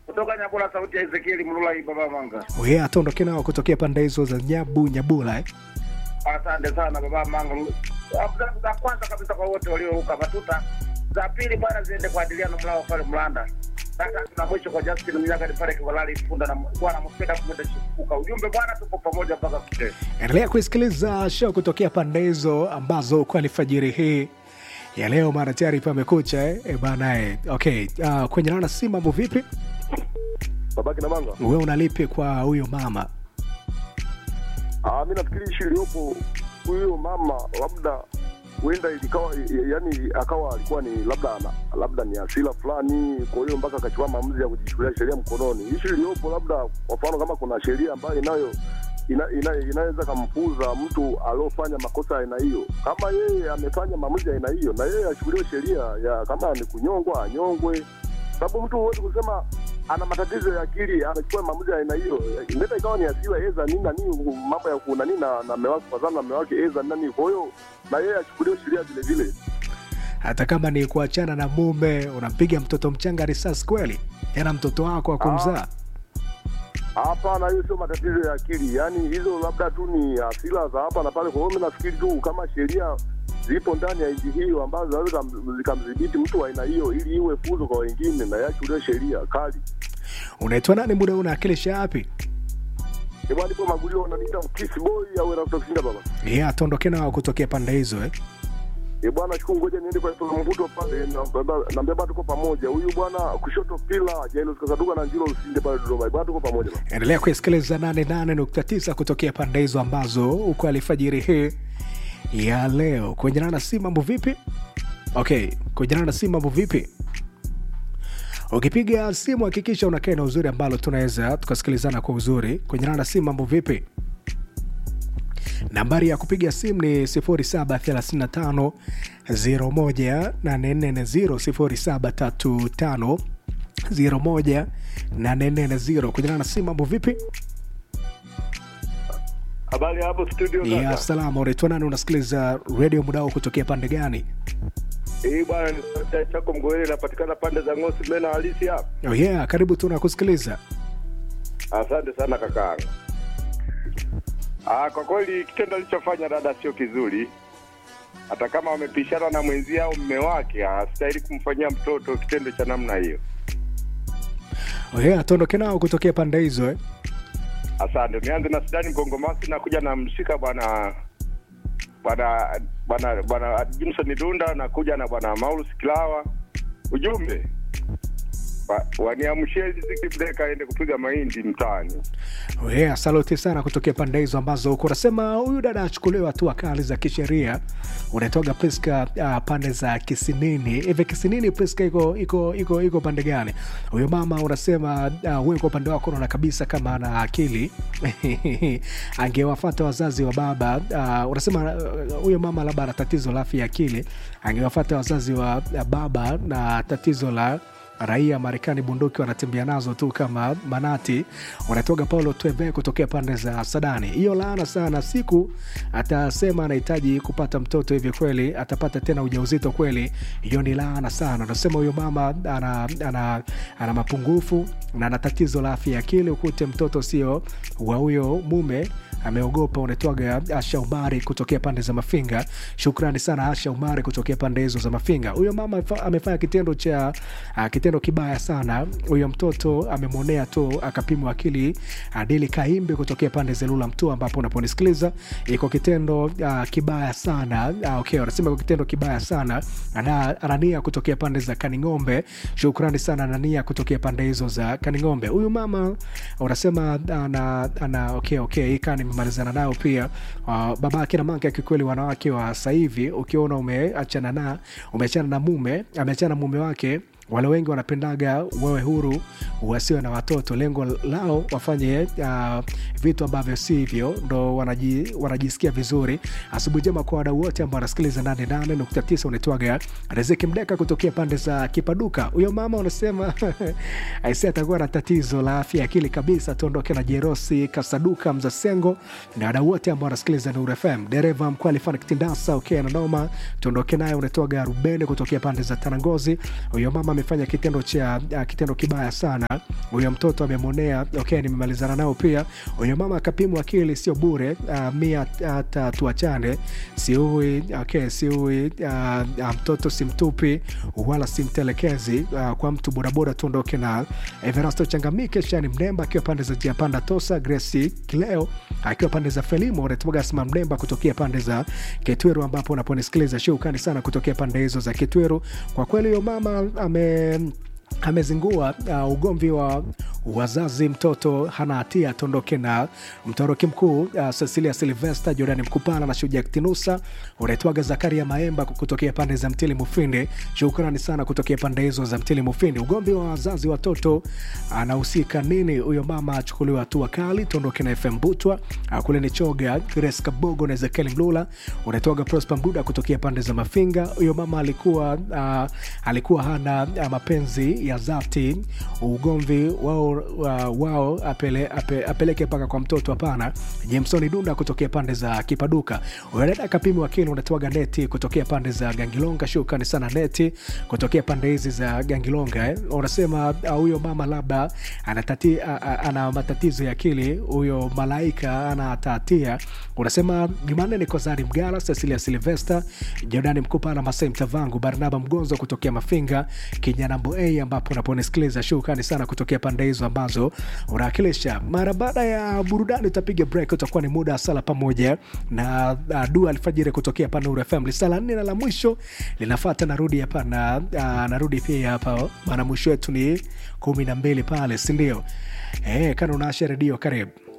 kutoka Nyabula, sauti ya Ezekieli Mlula hii baba Manga. Wewe ataondoke nao kutokea pande hizo za Nyabu Nyabula eh? Asante sana baba Manga. Za- Za kwanza kabisa kwa wote walioruka matuta, za pili bwana ziende kwa Adiliano Mlao pale Mlanda, sasa tuna mwisho kwa Justin Mnyaga ni pale Kivalali Funda na bwana mpenda kumenda shifuka. Ujumbe bwana, tupo pamoja mpaka kucheza. Endelea kuisikiliza show kutokea pande hizo ambazo kwa alfajiri hii ya leo mara tayari pamekucha eh? E bana eh. Okay, uh, kwenye nana si mambo vipi? babake na manga Wewe unalipi kwa huyo mama? ah, mi nafikiri ishi iliyopo huyo mama labda huenda ilikawa yani akawa alikuwa ni labda ana- labda ni asila fulani kwa hiyo mpaka akachukua maamuzi ya kujichukulia sheria mkononi ishi iliyopo labda kwa mfano kama kuna sheria ambayo inayo ina, ina, inaweza kampuza mtu aliofanya makosa ya aina hiyo kama yeye amefanya maamuzi ya aina hiyo na yeye achukuliwe sheria ya kama ni kunyongwa anyongwe sababu mtu huwezi kusema ana matatizo ya akili anachukua maamuzi ya aina hiyo inaweza ikawa ni asiwa eza nini na nini mambo ya kunani na na mume wake kwa sababu na mume wake eza nani kwa hiyo na yeye achukuliwe sheria vile vile Hata kama ni kuachana na mume, unampiga mtoto mchanga risasi kweli? Yana mtoto wako wa kumzaa? hapana hiyo sio matatizo ya akili yaani hizo labda tu ni asila za hapa na pale kwa hiyo mi nafikiri tu kama sheria zipo ndani ya nchi hiyo ambazo zinaweza kam- zikamdhibiti mtu wa aina hiyo ili iwe fuzo kwa wengine na yachukuliwe sheria kali Unaitwa nani? Muda huu unawakilisha wapi? Ebwana, nipo Magulio, wananiita Kiss Boy au Erasto Kisinda baba. Yeah, atuondoke nao kutokea pande hizo eh? Eh bwana, chukua ngoja niende kwa Efraim Mvuto pale, na- naambia bwana tuko pamoja. Huyu bwana kushoto pila Jairus Kasaduka na Njilo Usinde pale Dodoma. Eh, Bwana tuko pamoja bwana. endelea kuisikiliza 88.9 kutokea pande hizo ambazo uko alfajiri hii ya leo kuenjana na si mambo vipi okay kuenjana na si mambo vipi ukipiga simu hakikisha unakaa na uzuri ambalo tunaweza tukasikilizana kwa uzuri kuenjana na si mambo vipi nambari ya kupiga simu ni 0735 01840 0735 01840 kuenjana na si mambo vipi Habari hapo studio ya kaka. salama unaitwa nani unasikiliza redio mudao kutokea pande gani Hii bwana ni sauti ya chako mgoele inapatikana pande za Ngosi mena halisi hapa. oh yeah karibu tu nakusikiliza Asante sana kakaangu. Ah, kwa kweli kitendo alichofanya dada sio kizuri. Hata kama wamepishana na mwenzie au mme wake, hastahili kumfanyia mtoto kitendo cha namna hiyo. oh yeah tuondoke nao kutokea pande hizo eh? Asante. Nianze na Sidani Mgongomasi na kuja na mshika bwana bwana bwana bwana Jimson Dunda na kuja na bwana Maulus Kilawa. Ujumbe Wa- waniamshie Riziki Mdeka aende kupiga mahindi mtaani. oh yeah saluti sana kutokea pande hizo ambazo uko unasema huyu dada achukuliwe hatua kali za kisheria unaitoga priska uh, pande za kisinini hivi kisinini priska iko iko iko iko pande gani huyo mama unasema uh, wewe kwa upande wako unaona kabisa kama ana akili angewafata wazazi wa baba uh, unasema uh, huyo mama labda ana tatizo la afya ya akili angewafata wazazi wa uh, baba na tatizo la raia Marekani bunduki wanatembea nazo tu kama manati. Wanatoka Paulo Twebe kutokea pande za Sadani. Hiyo laana sana, siku atasema anahitaji kupata mtoto hivi, kweli atapata tena ujauzito kweli? Hiyo ni laana sana. Nasema huyo mama ana, ana, ana mapungufu na ana tatizo la afya ya akili, ukute mtoto sio wa huyo mume ameogopa unatwaga Asha Umari kutokea pande za Mafinga. Shukrani sana Asha Umari kutokea pande hizo za Mafinga. Huyo mama amefa- amefanya kitendo cha uh, kitendo kibaya sana. Huyo mtoto amemwonea tu akapimwa akili. Adili Kaimbe kutokea pande za Lula Mtua, ambapo unaponisikiliza iko kitendo uh, kibaya sana. Uh, okay, wanasema iko kitendo kibaya sana. Ana, Anania kutokea pande za Kaning'ombe. Shukrani sana Anania kutokea pande hizo za Kaning'ombe. Huyu mama unasema ana, ana okay, okay, hii kaa nimemalizana nayo pia. Uh, baba akina manke kikweli, wanawake wa sasa hivi ukiona umeachana na umeachana na mume ameachana na mume wake wale wengi wanapendaga wawe huru wasiwe na watoto lengo lao wafanye uh, vitu ambavyo sivyo ndo wanaji, wanajisikia vizuri asubuhi njema kwa wadau wote ambao wanasikiliza 88.9 unaitwaga riziki mdeka kutokea pande za kipaduka huyo mama unasema aisi atakuwa na tatizo la afya ya akili kabisa tuondoke na jerosi kasaduka mzasengo na wadau wote ambao wanasikiliza Nuru FM dereva mkuu alifanya kitindasa okay, na noma tuondoke naye unatoaga rubeni kutokea pande za tanangozi huyo mama amefanya kitendo cha uh, kitendo kibaya sana huyo mtoto amemwonea okay nimemalizana nao pia huyo mama akapimwa akili sio bure uh, mia hata tuachane siui okay siui uh, uh, mtoto simtupi wala simtelekezi uh, kwa mtu bodaboda tuondoke na everasto changamike shani mnemba akiwa pande za jia panda tosa gresi kileo akiwa pande za felimo retmogasma mnemba kutokea pande za ketweru ambapo unaponisikiliza shukani sana kutokea pande hizo za ketweru kwa kweli huyo mama ame amezingua uh, ugomvi wa wazazi mtoto hana hatia atondoke na mtoroki mkuu uh, cecilia silvester jordani mkupana na shujaa tinusa unaitwaga zakaria maemba kutokea pande za mtili mufindi shukrani sana kutokea pande hizo za mtili mufindi ugomvi wa wazazi watoto anahusika nini huyo mama achukuliwa hatua kali tondoke na fm butwa uh, kule ni choga grace kabogo na ezekiel mlula unaitwaga prosper mbuda kutokea pande za mafinga huyo mama alikuwa uh, alikuwa hana uh, mapenzi ya dhati ugomvi wao uh, wao apele, ape, apeleke mpaka kwa mtoto hapana jamesoni dunda kutokea pande za kipaduka unaenda kapimi wakili unatoaga neti kutokea pande za gangilonga shukrani sana neti kutokea pande hizi za gangilonga eh. unasema uh, huyo mama labda anatati, uh, uh, ana matatizo ya akili huyo malaika ana tatia unasema jumanne ni kozari mgala cecilia silvester jordani mkupana masai mtavangu barnaba mgonzo kutokea mafinga kinyanambo a ambapo unaponisikiliza shukrani sana kutokea pande hizo ambazo unawakilisha mara baada ya burudani utapiga break utakuwa ni muda wa sala pamoja na uh, dua alfajiri kutokea hapa Nuru FM lisala nne na la mwisho linafata narudi hapa na uh, narudi pia hapa maana mwisho wetu ni kumi na mbili pale sindio eh, kana unaasha redio karibu